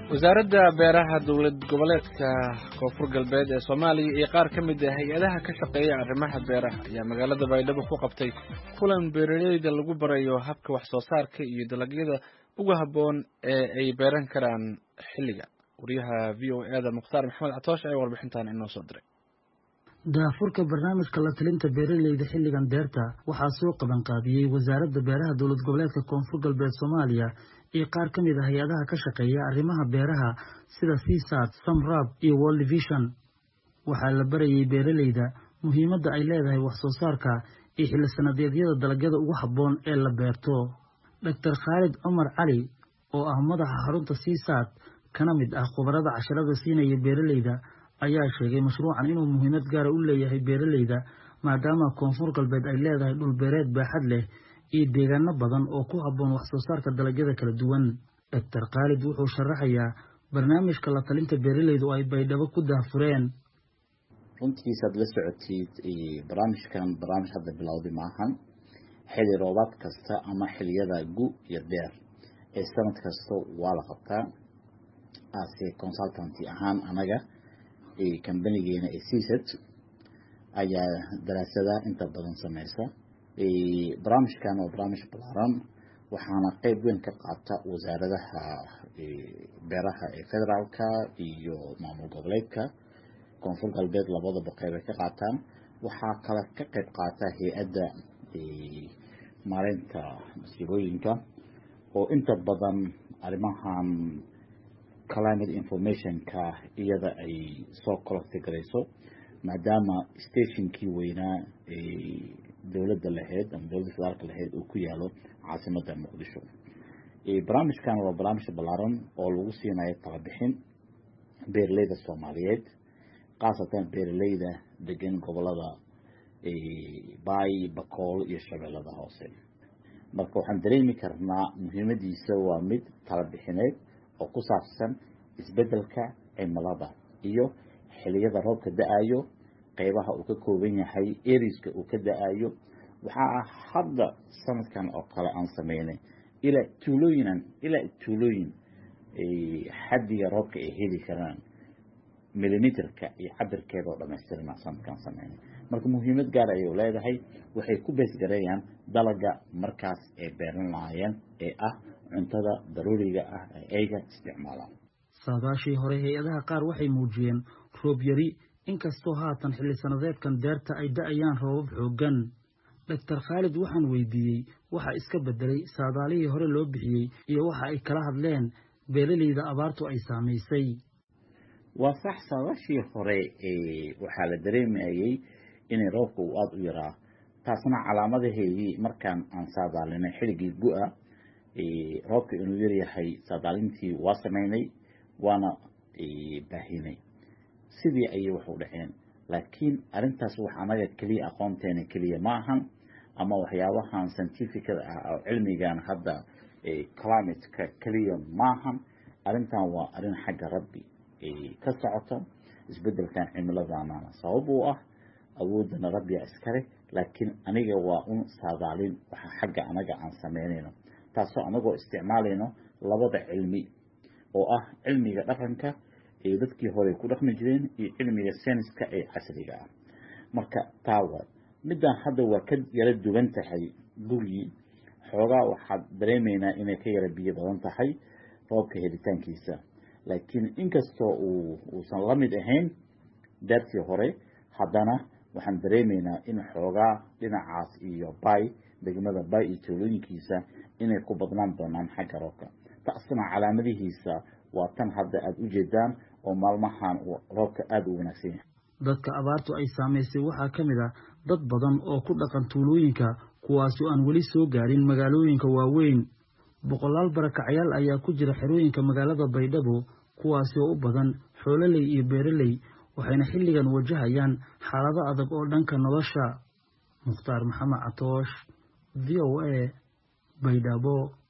wasaaradda beeraha dowlad goboleedka koonfur galbeed ee soomaaliya iyo qaar ka mid ah hay-adaha ka shaqeeya arrimaha beeraha ayaa magaalada baydhabo ku qabtay kulan beeraleyda lagu barayo habka wax soo saarka iyo dalagyada ugu habboon ee ay beeran karaan xilliga wariyaha v o e da mukhtaar maxamed catoosh ayaa warbixintan inoo soo diray daafurka barnaamijka la talinta beeraleyda xilligan deerta waxaa soo qabanqaabiyey wasaaradda beeraha dowlad goboleedka koonfur galbeed soomaaliya iyo qaar ka mid a hay-adaha ka shaqeeya arrimaha beeraha sida csat samrab iyo world vision waxaa la barayay beeraleyda muhiimadda ay leedahay wax soo saarka iyo xilli sanadeedyada dalagyada ugu habboon ee la beerto doctor khaalid cumar cali oo ah madaxa xarunta csat kana mid ah khubarada casharada siinaya beeraleyda ayaa sheegay mashruucan inuu muhiimad gaara u leeyahay beeraleyda maadaama koonfur galbeed ay leedahay dhulbeereed baaxad leh iyo deegaano badan oo ku habboon wax soo saarka dalagyada kala duwan doctor khaalid wuxuu sharaxayaa barnaamijka la talinta beeraleyda oo ay baydhabo ku daahfureen runtiisaad la socotid barnaamijkan barnaamij hadda bilowday maahan xili roobaad kasta ama xiliyada gu iyo deer ee sanad kasta waa la qabtaa ase consultanty ahaan anaga kambanigeena ee csat ayaa daraasada inta badan sameysa barnaamijkan waa barnaamij balaaran waxaana qeyb weyn ka qaata wasaaradaha beeraha ee federaalka iyo maamul goboleedka koonfur galbeed labadaba qeyb ay ka qaataan waxaa kale ka qeyb qaata hay-adda maareynta masiibooyinka oo inta badan arrimahan climate informationka iyada ay soo collecti garayso maadaama stationkii weynaa dowladda lahayd ama dowladda federaalka lahayd uu ku yaalo caasimadda muqdisho barnaamijkan waa barnaamij ballaaran oo lagu siinayo talabixin beeraleyda soomaaliyeed khaasatan beeraleyda degan gobolada baay bakool iyo shabeellada hoose marka waxaan dareemi karnaa muhiimadiisa waa mid talabixineed oo ku saabsan isbeddelka cimilada iyo xiliyada roobka da-ayo qeybaha uu ka kooban yahay eriska uu ka da-ayo waxaa ah hadda sanadkan oo kale aan sameynay ilaa tuulooyinan ilaa tuulooyin xaddiga roobka ay heli karaan millimeterka iyo cabirkeeda oo dhamaystirna sanadkaan sameynay marka muhiimad gaar ayay leedahay waxay ku beesgareeyaan dalaga markaas ay beeran lahaayeen ee ah cuntada daruuriga ah ee ayga isticmaalaan saadaashii hore hay-adaha qaar waxay muujiyeen roob yari inkastoo haatan xilli sanadeedkan deerta ay da-ayaan roobab xooggan doctor khaalid waxaan weydiiyey waxa iska beddelay saadaalihii hore loo bixiyey iyo waxa ay kala hadleen beeraleyda abaartu ay saamaysay waa sax saadaashii hore waxaa la dareemayay inay roobka uu aada u yaraa taasna calaamadaheedii markaan aan saadaalinay xilligii gu-a roobka inuu yaryahay saadaalintii waa sameynay waana baahinay sidii ayay wax u dhaceen laakiin arrintaas wax anaga keliya aqoonteena keliya ma ahan ama waxyaabahan scientificada ah oo cilmigan hadda climateka keliya maahan arrintan waa arrin xagga rabbi ka socota isbeddelkan cimiladana sabab uu ah awoodana rabbiga iskale laakiin aniga waa un saadaalin waxa xagga anaga aan sameynayno taasoo anagoo isticmaalayno labada cilmi oo ah cilmiga dhaqanka ee dadkii hore ku dhaqmi jireen iyo cilmiga senska ee casriga ah marka taawa middan hadda waa ka yara duwan tahay gurigii xoogaa waxaad dareemaynaa inay ka yara biyo badan tahay roobka helitaankiisa laakiin inkastoo uu uusan la mid ahayn daartii hore haddana waxaan dareemaynaa in xoogaa dhinacaas iyo bay degmada bay iyo tuulooyinkiisa inay ku badnaan doonaan xagga roobka taasna calaamadihiisa waa tan hadda aada u jeedaan oo maalmahan roobka aada u wanaagsan yahay dadka abaartu ay saamaysay waxaa ka mid ah dad badan oo ku dhaqan tuulooyinka kuwaasoo aan weli soo gaarin magaalooyinka waaweyn boqolaal barakacayaal ayaa ku jira xerooyinka magaalada baydhabo kuwaasi oo u badan xoololey iyo beeraley waxayna xilligan wajahayaan xaalado adag oo dhanka nolosha mukhtaar maxamed catoosh v o a baydhabo